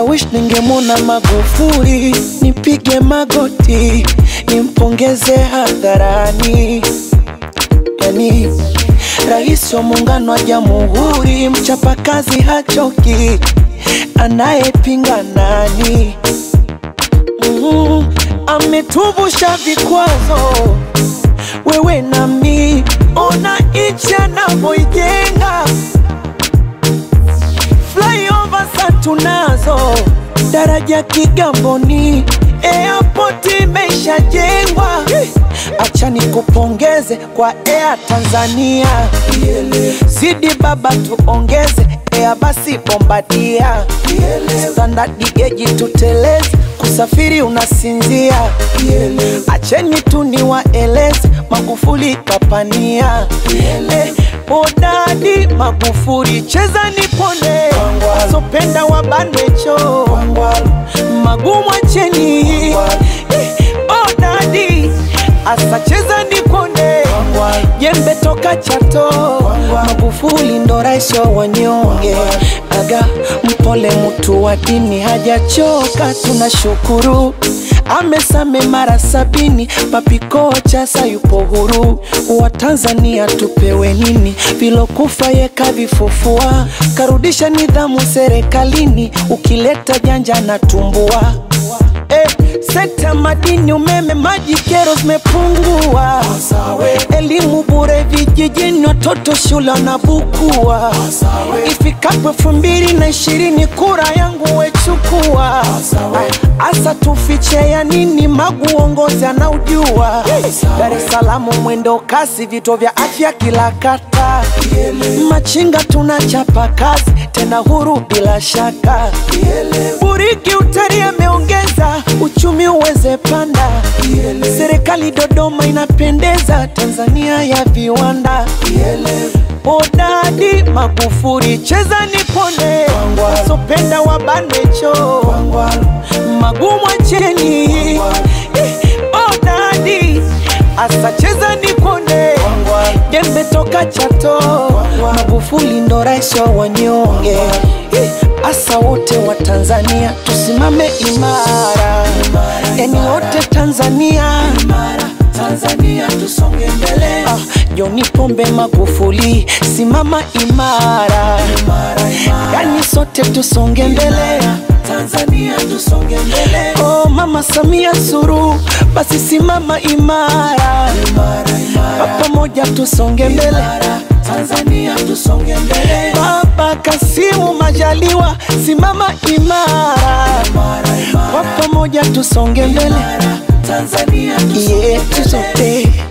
I wish ningemwona Magufuli, nipige magoti, nimpongeze hadharani. Yani rais wa muungano wa jamhuri, mchapakazi hachoki, anayepinga nani? Mm, ametuvusha vikwazo, wewe nami, ona nchi anavyoijenga flyover sa tunazo, daraja Kigamboni, airport imeshajengwa. Acha nikupongeze kwa Air Tanzania, zidi baba tuongeze Air basi Bombardia, standard geji tuteleze, kusafiri unasinzia. Acheni tu niwaeleze, Magufuli kapania Eh, Hodadi Magufuli, cheza nipone, wasopenda wabanwe choo, magumu acheni. Eh, Hodadi asa cheza nipone, jembe toka Chato, Magufuli ndo rais wa wanyonge, aga mpole, mtu wa dini hajachoka, tunashukuru amesame mara sabini, papikocha sayupo huru. Wa Tanzania tupewe nini? Vilokufa yeka vifufua, karudisha nidhamu serikalini, ukileta janja na tumbua Eh, sekta madini, umeme, maji, kero zimepungua. Elimu bure vijijini, watoto shule wanabukua. Ifikapo elfu mbili na ishirini kura yangu wechukua. Asa tufiche ya nini? Magu uongozi anaujua. Dar es Salaam mwendo kasi, vituo vya afya kila kata. Machinga tunachapa kazi, tena huru bila shaka. Buriki utalii ameongeza uchumi uweze panda. Serikali Dodoma inapendeza, Tanzania ya viwanda. Hodadi Magufuli, cheza nipone, wasopenda wabanwe choo, magumu acheni. Eh, Hodadi asa cheza nipone, jembe toka Chato, Magufuli ndo rais wa wanyonge. Eh, Asa wote wa Tanzania tusimame imara, yani wote Tanzania Tanzania tusonge mbele. Ah, John Pombe Magufuli, simama imara, yani sote tusonge mbele. Tanzania tusonge mbele. Oh, Mama Samia Suluhu, basi simama imara, kwa pamoja tusonge mbele. Tanzania tusonge mbele. Baba Kasimu Majaliwa, simama imara, kwa pamoja tusonge mbele. Tanzania tusonge yetu sote